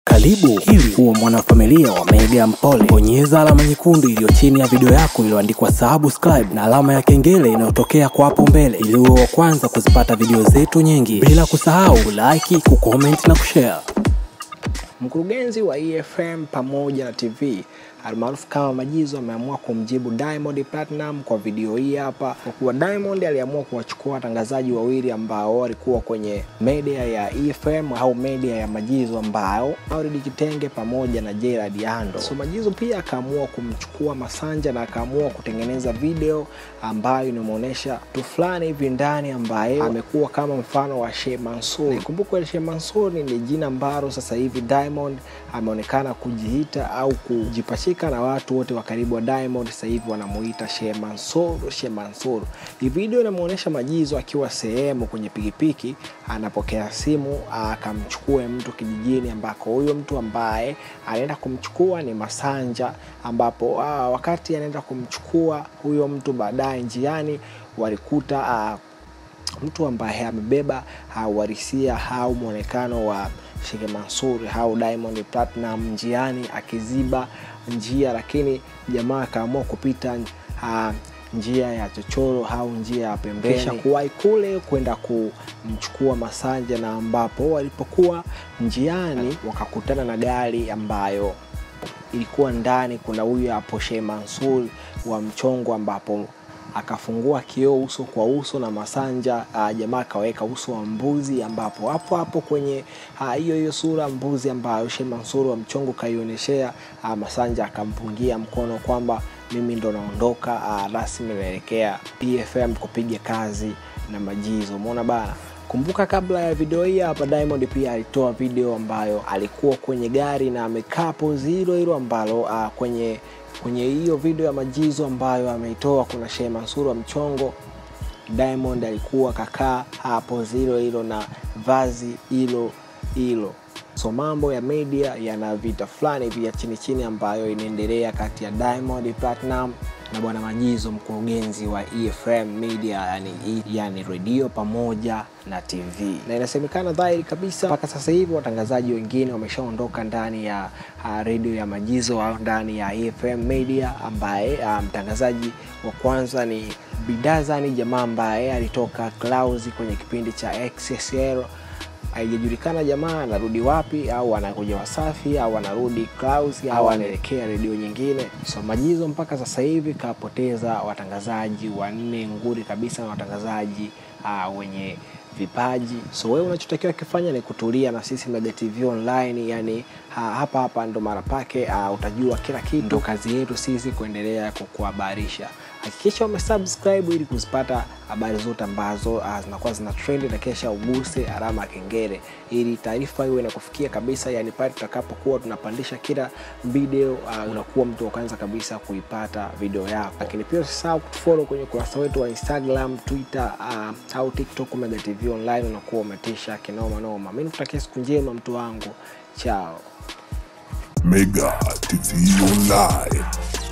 Karibu ili uwe mwanafamilia wa Mega Mpole. Bonyeza alama nyekundu iliyo chini ya video yako iliyoandikwa subscribe na alama ya kengele inayotokea kwa hapo mbele ili uwe wa kwanza kuzipata video zetu nyingi, bila kusahau kulike, kucomment na kushare. Mkurugenzi wa EFM pamoja na TV almaarufu kama Majizo ameamua kumjibu Diamond Platinum kwa video hii hapa, kwa kuwa Diamond aliamua kuwachukua watangazaji wawili ambao walikuwa kwenye media ya EFM au media ya Majizo ambao Maulid Kitenge pamoja na Gerard Ando. So Majizo pia akaamua kumchukua Masanja na akaamua kutengeneza video ambayo inamuonesha mtu fulani hivi ndani ambaye amekuwa kama mfano wa Sheikh Mansour. Nikumbuke Sheikh Mansour ni jina ambalo sasa hivi Diamond ameonekana kujiita au kujipachika na watu wote wa karibu wa Diamond sasa hivi wanamuita Sheikh Mansour, Sheikh Mansour. Hii video inamuonesha Majizo akiwa sehemu kwenye pikipiki anapokea simu akamchukue mtu kijijini, ambako huyo mtu ambaye anaenda kumchukua ni Masanja, ambapo aa, wakati anaenda kumchukua huyo mtu baadaye njiani walikuta aa, mtu ambaye amebeba uhalisia au mwonekano wa Sheikh Mansour au Diamond Platinum njiani akiziba njia, lakini jamaa akaamua kupita uh, njia ya chochoro au njia ya pembeni, kisha kuwahi kule kwenda kumchukua Masanja, na ambapo walipokuwa njiani wakakutana na gari ambayo ilikuwa ndani kuna huyu hapo Sheikh Mansour wa mchongo ambapo akafungua kioo uso kwa uso na Masanja. Uh, jamaa akaweka uso wa mbuzi, ambapo hapo hapo kwenye hiyo uh, hiyo sura mbuzi ambayo Sheikh Mansour wa mchongo kaioneshea, uh, Masanja akampungia mkono kwamba mimi ndo naondoka uh, rasmi naelekea PFM kupiga kazi na Majizo. Umeona bana. Kumbuka kabla ya video hii hapa, Diamond pia alitoa video ambayo alikuwa kwenye gari na amekaa pozi hilo hilo ambalo uh, kwenye kwenye hiyo video ya Majizo ambayo ameitoa, kuna Sheikh Mansour wa mchongo, Diamond alikuwa kakaa hapo hilo hilo na vazi hilo hilo. So mambo ya media yana vita fulani vya chini chini ambayo inaendelea kati ya Diamond Platinum na bwana Majizo, mkurugenzi wa EFM Media, yani, yani redio pamoja na TV, na inasemekana dhahiri kabisa mpaka sasa hivi watangazaji wengine wameshaondoka ndani ya uh, redio ya Majizo au ndani ya EFM Media, ambaye uh, mtangazaji wa kwanza ni Bidazani, jamaa ambaye alitoka Clouds kwenye kipindi cha XXL haijajulikana jamaa anarudi wapi, au anakuja Wasafi au anarudi Clouds au anaelekea redio nyingine. So Majizo mpaka sasa hivi kapoteza watangazaji wanne nguri kabisa na watangazaji uh, wenye vipaji. So wewe unachotakiwa kifanya ni kutulia na sisi Mega TV Online, yani ha, hapa hapa ndo mara pake. Uh, utajua kila kitu, ndo kazi yetu sisi kuendelea kukuhabarisha. Hakikisha umesubscribe ili kuzipata habari zote ambazo uh, zinakuwa zina trend, na kesha uguse alama ya kengele ili taarifa iwe inakufikia kabisa, yani pale tutakapokuwa tunapandisha kila video uh, unakuwa mtu wa kwanza kabisa kuipata video yako. Lakini pia usisahau kutufollow kwenye ukurasa wetu wa Instagram, Twitter uh, au TikTok Mega TV Online, unakuwa umetisha kinoma noma. Mimi nikutakia siku njema mtu wangu, chao. Mega TV Online.